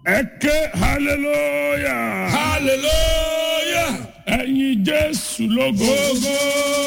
ẹ ké hallelujah hallelujah ẹyin jésù lógo gogo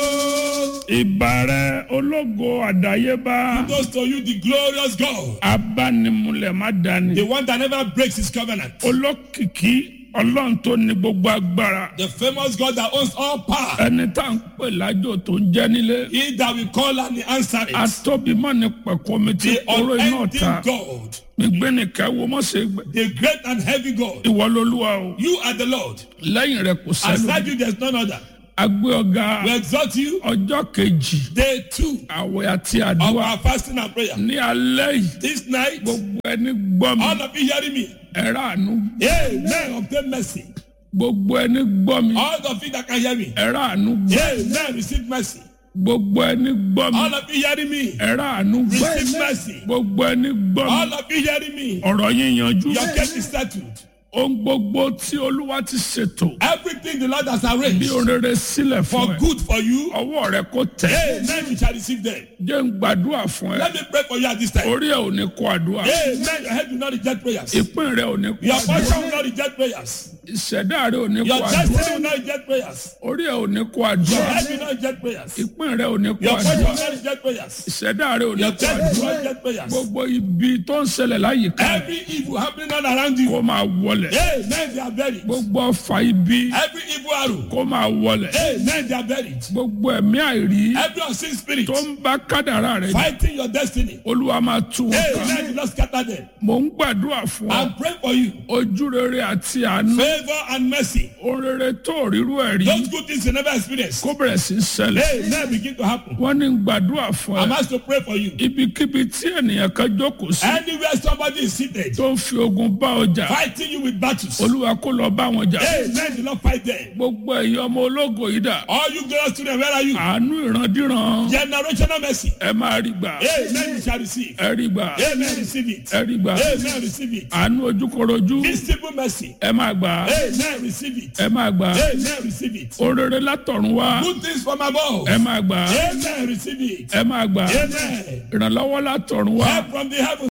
ìbàrẹ̀ ológo àdáyébá goes to you the glorious God abánimúlẹ̀ má dání the one that never breaks his covenant olókìkí ọlọ́run tó ní gbogbo agbára the famous God that owns all power ẹni tá à ń pè lájò tó ń jẹ́ nílé he that we call and he answer it atóbimọ́ ní pẹ̀kọ́ mi ti the kóró iná unending ta God gbẹ̀nìkẹ́ wo mọ̀ ṣe gbẹ the great and heavy God ìwọ lolúwa o you are the Lord lẹ́yìn rẹ̀ kò sẹ́nu aside you there is none other agbé ọ̀gá we exalt you ọjọ́ kejì day two àwẹ̀ àti of àdúrà our fasting and prayer ní alẹ́ yìí this night gbogbo ẹni gbọ́ mi all of you hearing me ẹ̀rọ àánú amen obtain mercy gbogbo ẹni gbọ́ mi all of you that can hear me ẹ̀rọ àánú gbọ́ amen receive mercy gbogbo ẹni gbọ́ mi all of you hearing me ẹ̀rọ àánú gbọ́ receive mercy gbogbo ẹni gbọ́ mi all of you hearing me ọ̀rọ̀ yín yanjú your case is settled ohun gbogbo tí olúwa ti ṣètò everything the Lord has bí arranged orere sílẹ̀ for fún ẹ good for you ọwọ́ rẹ kò tẹ̀ amen you shall receive them jẹ́ ń gbàdúrà fún ẹ let me pray for you at this time orí ẹ ò ní kó àdúrà amen your head will not reject prayers ìpín rẹ ò ní kó your àdúrà portion will not reject prayers ìṣẹ̀dá rẹ ò ní kó your àdúrà destiny will not reject prayers orí ẹ ò ní kó your àdúrà head will not reject prayers ìpín rẹ ò ní kó your portion àdúrà will not reject prayers ìṣẹ̀dá rẹ ò ní your kó destiny will àdúrà not reject prayers gbogbo ibi tó ń ṣẹlẹ̀ láyìíká rẹ every evil happening all around you kó máa wọlẹ̀ amen they are buried gbogbo ọfà ibi every evil arrow kó máa wọlẹ̀ amen they are buried gbogbo ẹ̀mí àìrí every unseen spirit tó ń bá kádàrá rẹ jà fighting your destiny olúwa máa tú wọn ká amen do not scatter them mò ń gbàdúrà fún ọ I pray for you ojú rere àti àánú favour and mercy ohun rere tó rírú ẹ̀ rí those good things you never experienced kó bẹ̀rẹ̀ sí í ṣẹlẹ̀ amen begin to happen wọ́n ní gbàdúrà fún I'm ẹ asked to pray for you ibikíbi tí ènìyàn kan jókòó sí anywhere somebody is seated tó ń fi ogun bá ọjà fighting you with battles olúwa kó lọ bá wọn jà amen do not fight them gbogbo ẹ̀yin ọmọ ológo yìí dà all you glorious children where are you àánú ìrandíran generational mercy ẹ máa rí gbà amen you shall receive ẹ rí gbà amen receive it ẹ rí gbà amen receive it àánú ojúkorojú visible mercy ẹ máa gbà amen receive it ẹ máa gbà amen receive it orere látọ̀run wá good things from above ẹ máa gbà amen receive it ẹ máa gbà amen ìrànlọ́wọ́ látọ̀run wá help from the heavens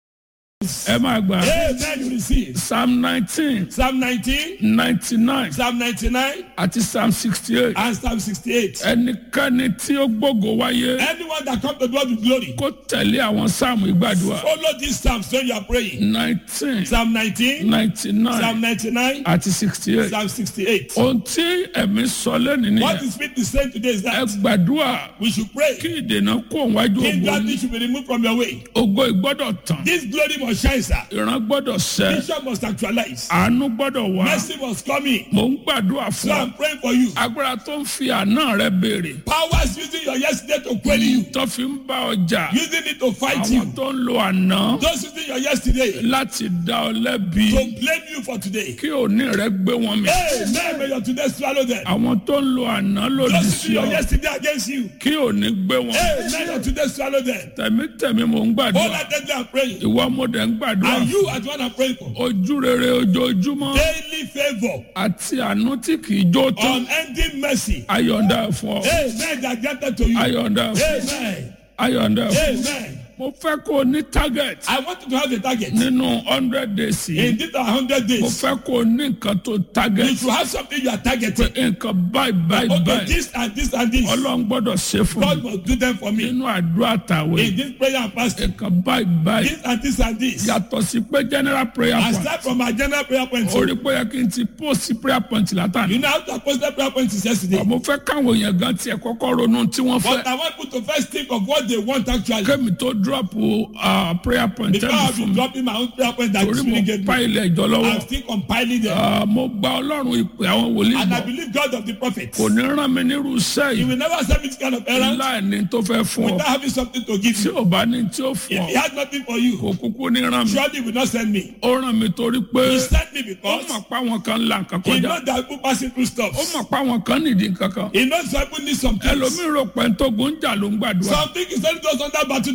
ẹ máa gbà amen you receive psalm nineteen psalm nineteen ninety nine psalm ninety-nine àti psalm sixty eight and psalm sixty-eight ẹnikẹ́ni tí ó gbógo wáyé anyone that come to God with glory kó tẹ̀lé àwọn sáàmù ìgbàdùà follow these psalms when you are praying nineteen psalm nineteen ninety nine psalm ninety-nine àti sixty eight psalm sixty-eight ohun tí ẹ̀mí sọ lẹ́nu what nìyẹn the spirit is saying today is ẹ that gbàdúrà we should pray kí ìdènà kó wájú ògo injury yín. should be removed from your way ògo ìgbọ́dọ̀ tán this glory must shine sir ìran gbọ́dọ̀ sẹ́ vision must actualize àánú gbọ́dọ̀ wá mercy must come in mò ń gbàdúrà so fún ọ I'm praying for you agbára tó ń fi àná rẹ béèrè powers using your yesterday to query you tó fi ń bá ọjà using it to fight àwọn you tó ń lo àná those using your yesterday láti dá ọ lẹ́bi to blame you for today kí òní rẹ gbé wọn mi amen may your today swallow them àwọn tó ń lo àná lòdì those sí using your ọ yesterday against you kí òní gbé wọn amen may your today swallow them tẹ̀mítẹ̀mí mò ń all gbàdúrà that day I'm praying ìwọ mo dẹ̀ ń gbàdúrà and you are the one I'm praying for ojú rere ojoojúmọ́ daily favour àti àánú tí kì í jó tán unending mercy ayọ̀ǹda fún ọ amen that granted to you ayọ̀ǹda fún ọ amen ayọ̀ǹda fún ọ. amen mo fẹ́ kó o ní target I want you to have a target nínú hundred days yìí in this hundred mo days fẹ́ kó o ní nǹkan tó you target should have something you are targeting nǹkan báyìí báyìí okay báyìí this and this and this ọlọ́run gbọ́dọ̀ ṣe fún God mi must do them for me nínú àdúrà tàwé in this prayer and fasting nǹkan báyìí báyìí this and this and this yàtọ̀ sí pé general prayer I point start from our general prayer point orí pé yẹ kí n ti post prayer point látàní you know how to post that prayer point is yesterday mo fẹ́ káwọn èèyàn gan tiẹ̀ kọ́kọ́ ronú tí wọ́n fẹ́ but I want people to first think of what they want actually kémi tó drop uh, prayer point before tẹ́lẹ̀ I fún be mi dropping my own prayer point that torí you mo really get pa me ilẹ̀ ìjọ lọ́wọ́ I'm still compiling them Ah, mo gba ọlọ́run ìpè àwọn wòlíì and I gbọ́ believe God of the prophets kò ní rán mi nírú iṣẹ́ he yìí will never send me this kind of errand láì ní tó fẹ́ fún ọ without having something to give tí you ò bá ní tí ó fún if ọ he has nothing for you kò kúkú ní rán mi surely he will not send me ó rán mi torí pé he sent me ó because mọ̀ pé àwọn kan ń la nǹkan he kọjá knows that people passing through stuff ó mọ̀ pé àwọn kan nìdí nǹkan kan he knows some people need some things ẹlòmíì rò pé tógun ń jà ló ń gbàdúrà some things is only those under battle that pray no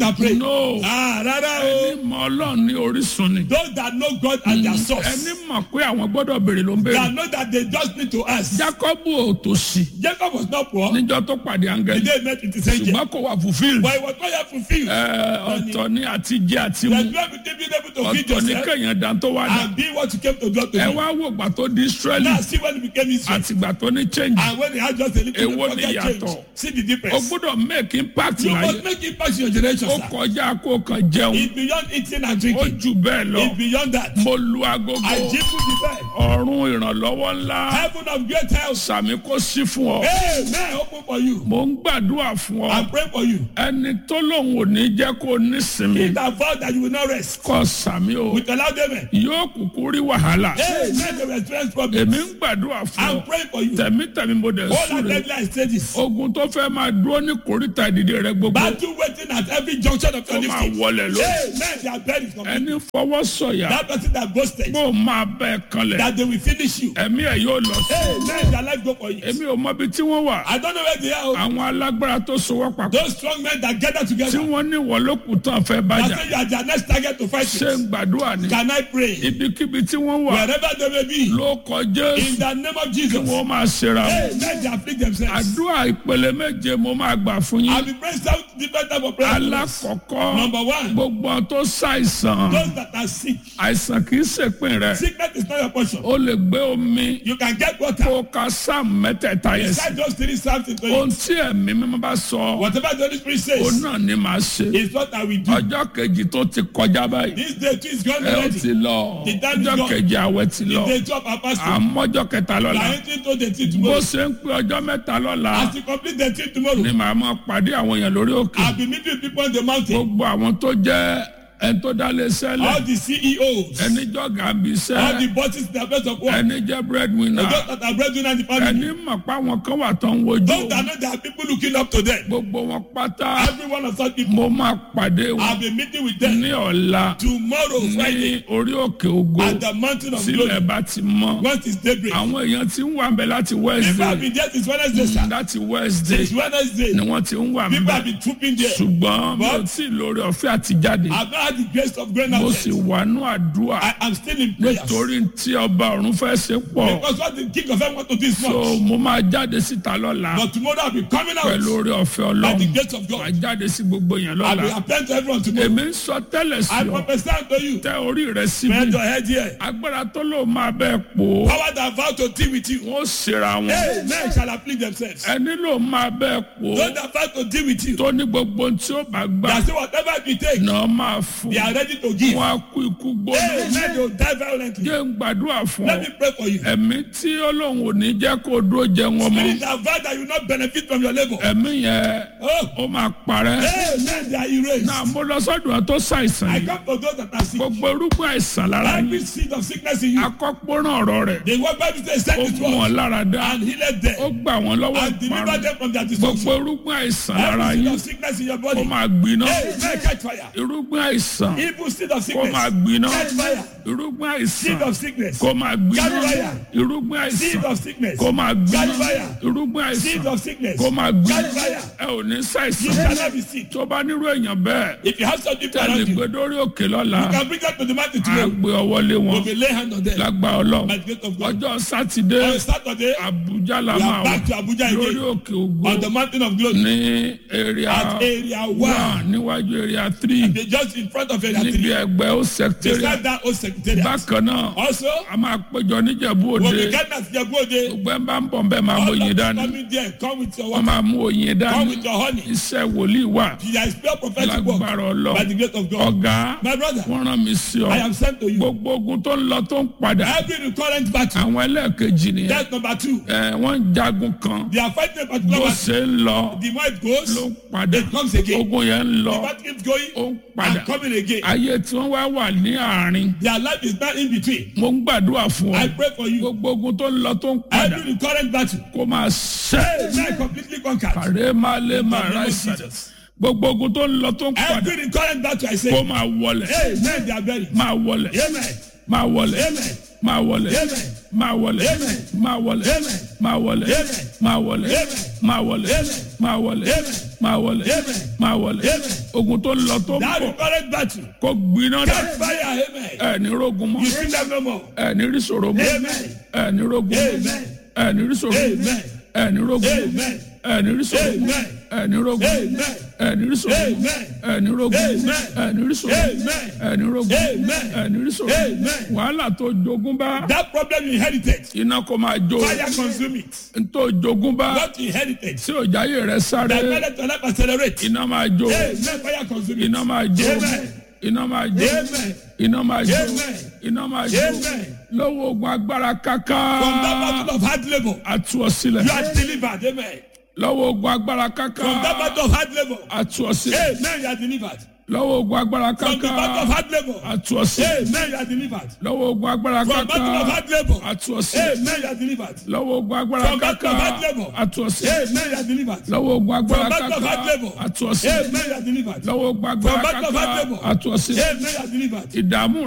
no Ah, rárá o. ẹni mọ ọlọ́run ní orísun ni Those that know God and their source. ẹni mọ̀ pé àwọn gbọ́dọ̀ béèrè ló ń béèrè That know that they just need to ask. jacob ò tó sí Jacob was not poor. níjọ́ tó pàdé The áńgẹ́lì day he met with his angel. ṣùgbọ́n kò wà fulfilled But he was not yet fulfilled. Ẹ, ọ̀tọ̀ ní àti jẹ àti mu That you have to be able to feed ọ̀tọ̀ ní yourself kẹ̀yìn dán tó wà dá and be what you came to do to ẹ be. wá wò gbà tó di israeli Now see when he became Israel. àti gbà tó ní change And when he had just a little Èwo bit ni of change. ìyàtọ̀? See the o difference. gbọ́dọ̀ make impact You láyé must make impact in your generation, ó sir. kọjá kó kàn jẹun It's beyond eating and ó drinking. jù bẹ́ẹ̀ lọ It's beyond that. mo lu agogo I give you the best. ọ̀run ìrànlọ́wọ́ ńlá Heaven of great health. sàmì kó sí fún ọ Amen. Open for you. mo ń gbàdúrà fún ọ I pray for you. ẹni tó lòun ò ní jẹ́ kó nísinmi It that vow that you will not rest. kọ sàmì o With a loud amen. yóò kúkú rí wàhálà Amen. They will experience èmi problems. ń gbàdúrà fún I'm ọ praying for you. tẹ̀mítẹ̀mí mo dẹ̀ All that súre deadline stages. ogun tó fẹ́ máa dúró ní kòríta ìdìde rẹ gbogbo Battle waiting at every junction of kó your máa lifting. wọlé lórí Amen. They are buried. completely. ẹni fọwọ́ sọ̀yà That person that boasted bó máa bẹ́ẹ̀ kanlẹ̀ that they will finish you. ẹ̀mí ẹ̀ yóò lọ sí Amen. Their life go for you. èmi ò mọ ibi tí wọ́n wà I don't know where they are. oh. àwọn alágbára tó sowọ́ papọ̀ Those strong men that gather tí together. wọ́n ní wọ́n ló kù tán fẹ́ I bájà say you are their next target to fight ṣé ń with. gbàdúrà ni Can I pray? ibikíbi tí wọ́n wà Wherever they may be. ló kọjá In the name of Jesus. wọ́n máa ṣera wọn. Amen. They afflict themselves. àdúrà ìpele méje mo máa gbà fún I'll yín be praying seven different type of prayers. alákọ̀ọ́kọ́ Number one. gbogbo àwọn tó ṣàìsàn Those that are sick. àìsàn kì í ṣèpin rẹ Sickness is not your portion. ó lè gbé omi You can get water. kó ka sáàmù mẹ́tẹ̀ẹ̀ta yẹn sí Recite those three psalms into ohun you. tí ẹ̀mí mímọ́ bá sọ Whatever the Holy Spirit òun says náà ni màá ṣe is what I will do. ọjọ́ kejì tó ti kọjá báyìí This day too is gone ẹ ó already. ti lọ The time is ọjọ́ gone. kejì àwẹ̀ ti lọ The day two of our fasting. àmọ́jọ́ kẹta We lọ́la are entering into the tea bó tomorrow. ṣe ń pé ọjọ́ mẹ́ta lọ́la As you complete the tea tomorrow, ni màá máa pàdé àwọn èèyàn lórí òkè I'll be meeting people on the mountain. gbogbo àwọn tó jẹ́ ẹni tó dá lé All sẹ́lẹ̀ the CEOs, ẹni jọ̀gá bí all the iṣẹ́ bosses in the place of work, ẹni jẹ́ breadwinner those that are breadwinner in the family, ẹni mọ̀ pé àwọn kan wà tó ń wojú those that know there are people looking up to them. gbogbo wọn pátá Every one of such people, mo máa pàdé wọn I'll be meeting with them ní ọ̀la tomorrow, Friday, ní orí òkè ògo at the mountain of sílẹ̀ glory. bá ti mọ́ Once it's daybreak. àwọn èèyàn ti ń wà ń bẹ láti People have wednesday been there since Wednesday, sir. láti wednesday Since Wednesday, ni wọ́n ti ń wà ń people bẹ have been trooping there. ṣùgbọ́n mi ò But- tí ì lórí ọ̀fẹ́ àti jáde I've not had the grace of going mo out sì yet. wà nú àdúrà I am still in prayers. nítorí tí ọba ọ̀run fẹ́ ṣe pọ̀ Because what the king of heaven want to do is so much. mo máa jáde síta lọ́la But tomorrow I'll be coming out pẹ̀lú orí ọ̀fẹ́ by the ọlọ́run grace of wàá God. jáde sí gbogbo yẹn I'll be lọ́la appearing to everyone tomorrow. èmi ń sọ tẹ́lẹ̀ sí I ọ prophesy unto you. tẹ orí rẹ síbi Bend your head here. agbára tó lò máa bẹ́ẹ̀ pò ó Power that vow to deal with you. wọ́n ṣera wọn Hey, men shall afflict themselves. ẹni ló máa bẹ́ẹ̀ pò ó Those that vow to deal with you. tó ní gbogbo ohun tí ó bá gbà They say whatever it take, náà máa fún they are ready to give. wọn á kú ikú gbóná Hey, men they will die violently. jẹ́ ń gbàdúrà fún Let ọ me pray for you. ẹ̀mí tí ọlọ́run ò ní jẹ́ kó dúró jẹun ọmọ Spirit that vow that you will not benefit from your labor. ẹ̀mí yẹn Oh, ó máa parẹ́ hey, men they are erased. náà mo lọ sọ́dọ̀ ẹ tó ṣàìsàn I yìí come to those that are sick. gbogbo irúgbìn àìsàn lára Every yìí seed of sickness in you. akọ́pọ́rán ọ̀rọ̀ rẹ̀ The word Bible says, send ó it mú wọn forth lára dá and healed ó them gbà wọ́n lọ́wọ́ and deliver ìparun them from their gbogbo destruction. irúgbìn àìsàn lára Every seed yìí of sickness in your ó body. máa gbiná Hey, man, catch fire. irúgbìn àìsàn Evil seed of kó sickness. máa gbiná Catch fire. irúgbìn Seed àìsàn of sickness. kó máa gbiná Catch fire. irúgbìn Seed àìsàn of sickness. kó máa gbiná Catch fire. irúgbìn Seed àìsàn of sickness. kó máa gbiná Catch fire. ẹ ò ní You ṣàìsàn shall not be sick. tó bá nírú èèyàn bẹ́ẹ̀ If you have some people tẹ̀lé around you, gbé dórí òkè lọ́la you can bring them to the mountain á tomorrow. gbé ọwọ́ lé wọn We will lay hand on them lágbá ọlọ́run by the grace of God. ọjọ́ sátidé On Saturday, àbújá la we máa are wà back to Abuja lórí again òkè ògo on the mountain of glory ní area at area one one. níwájú area three They just in front of area níbi three. ẹgbẹ́ ó secretariat Beside that old secretariat. bákan náà Also, a máa péjọ níjẹ̀bú when òde we get that Jabode, gbogbo ẹ̀ ń bá ń bọ̀ bẹ́ẹ̀ máa mú all oyin of dání you coming there, come with your wọ́n water, máa mú oyin come dání with your honey. iṣẹ́ wòlíì wà There is pure prophetic work lágbára by ọlọ́run the grace of God. ọ̀gá My brother, wọ́n rán mi sí ọ I am sent to you. gbogbo ogun tó ń lọ tó ń padà Every recurrent battle, àwọn ẹlẹ́ẹ̀kejì nìyẹn that's number two. ẹ wọ́n ń jagun kan They are fighting a bó particular battle. ṣe ń lọ The more it goes, ló ń padà it comes again. ogun yẹn ń lọ The battle keeps going ó ń padà and coming again. ayé tí wọ́n wá wà ní àárín Their life is not in between. mo ń gbàdúrà fún ọ I pray for you. gbogbo ogun tó ń lọ tó ń padà Every recurrent battle, kó máa ṣẹ́ hey, man, completely conquered. kàrẹ́ máa lé máa In the ra name of ìsàlẹ̀ Jesus. gbogbo ogun tó ń lọ tó ń padà Every recurrent battle, I kó say, máa wọlẹ̀ hey, man, they are buried. máa wọlẹ̀ Amen. máa wọlẹ̀ Amen. máa wọlẹ̀ Amen. máa wọlé Amen. máa wọlé Amen. máa wọlé Amen. máa wọlé Amen. máa wọlé Amen. máa wọlé Amen. máa wọlé Amen. máa wọlé Amen. ogun tó ń lọ tó ń That bọ̀ current battle. kó gbiná dà Catch fire. Amen. ẹ ní rogun mọ́ You see them no more. ẹ ní rí sọ̀rọ̀ mọ́ Amen. ẹ ní rogun mọ́ Amen. ẹ ní rí sọ̀rọ̀ mọ́ Amen. ẹ ní rogun mọ́ Amen. ẹ ní rí sọ̀rọ̀ mọ́ Amen. ẹ ní rogun mọ́ Amen. ẹ ní rí sọ̀rọ̀ mọ́ Amen. ẹ ní rogun mọ́ Amen. ẹ ní rí sọ̀rọ̀ mọ́ Amen. ẹ ní rogun mọ́ Amen. ẹ ní rí sọ̀rọ̀ mọ́ Amen. wàhálà tó jogún bá That problem you inherited. iná kó máa jó Fire consume it. ntó jogún bá What you inherited. tí òjáyé rẹ sáré That made your life accelerate. iná máa jó Amen. Fire consume it. iná máa jó Amen. iná máa jó Amen. iná máa jó Amen. iná máa jó Amen. lọ́wọ́ ogun agbára káká From that battle of hard labor, atu ọ sílẹ̀ you are delivered. Amen. lọ́wọ́ ogun agbára káká From that battle of hard labor, atu ọ sílẹ̀ amen, you are delivered. lọ́wọ́ ogun agbára From the battle of káká hard labor, atu ọ sílẹ̀ amen, you are delivered. lọ́wọ́ ogun agbára From battle of káká hard labor, atu ọ sílẹ̀ amen, you are delivered. lọ́wọ́ ogun agbára From battle of hard káká labor, atu ọ sílẹ̀ amen, you are delivered. lọ́wọ́ ogun agbára From battle of hard káká labor, atu ọ sílẹ̀ amen, you are delivered. lọ́wọ́ ogun agbára From battle of hard káká labor, atu ọ sílẹ̀ amen, you are delivered. ìdààmú